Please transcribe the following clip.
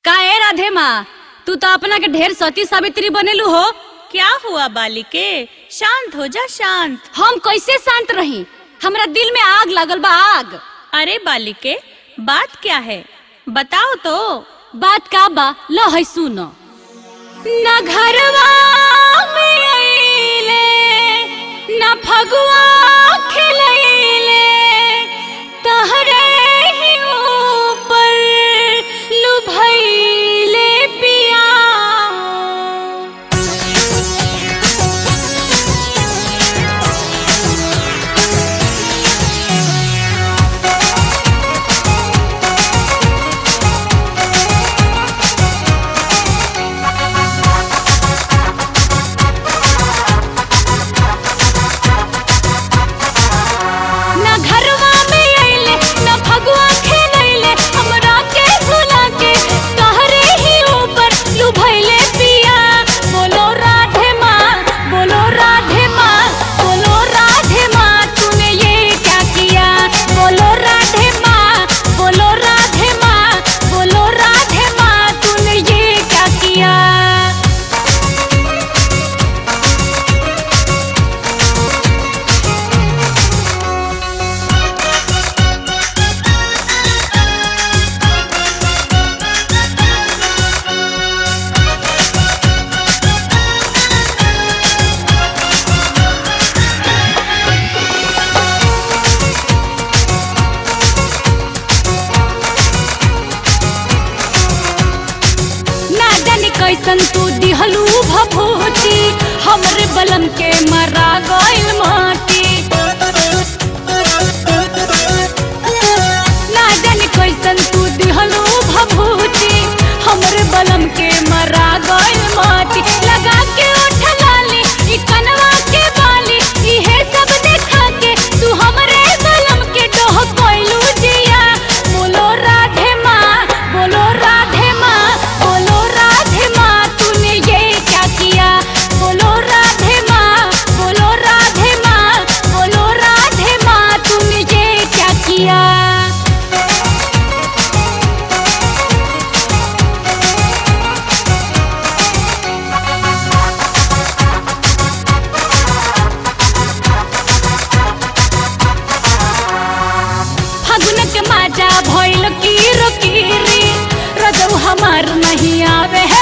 का ए राधे माँ तू तो अपना के ढेर सती सावित्री बनेलू हो क्या हुआ बालिके शांत हो जा शांत हम कैसे शांत रही हमरा दिल में आग लगल बा आग अरे बालिके बात क्या है बताओ तो बात का बा ल है सुनो न घरवा में अइले न फगुआ खिलैले तहरे ही ऊपर लुभैले पिया न घरवा में अइले न फगुआ खेलैले हमरा के भुला के तहरे ही ऊपर लुभैले पिया बोलो राधे माँ बोलो राधे माँ बोलो राधे माँ तूने ये क्या किया बोलो राधे माँ बोलो राधे माँ बोलो राधे माँ तूने ये क्या किया ना जाने कैसन तू दिहलू भभूति हमरे बलम के मरा गइल माटी ना जाने कैसन तू दिहलू भभूति हमरे बलम के मरा गइल माटी लगा के ओठ लाली ई कनवा के बाली इहे सब देखा के तू हमरे बलम के डोह कोइलू जिया बोलो राधे माँ बोलो राधे माँ बोलो राधे माँ तूने ये क्या किया बोलो राधे माँ बोलो राधे माँ बोलो राधे माँ तूने ये क्या किया फागुन के माजा भइल कीरो कीरी रजौ हमार नहीं आवे है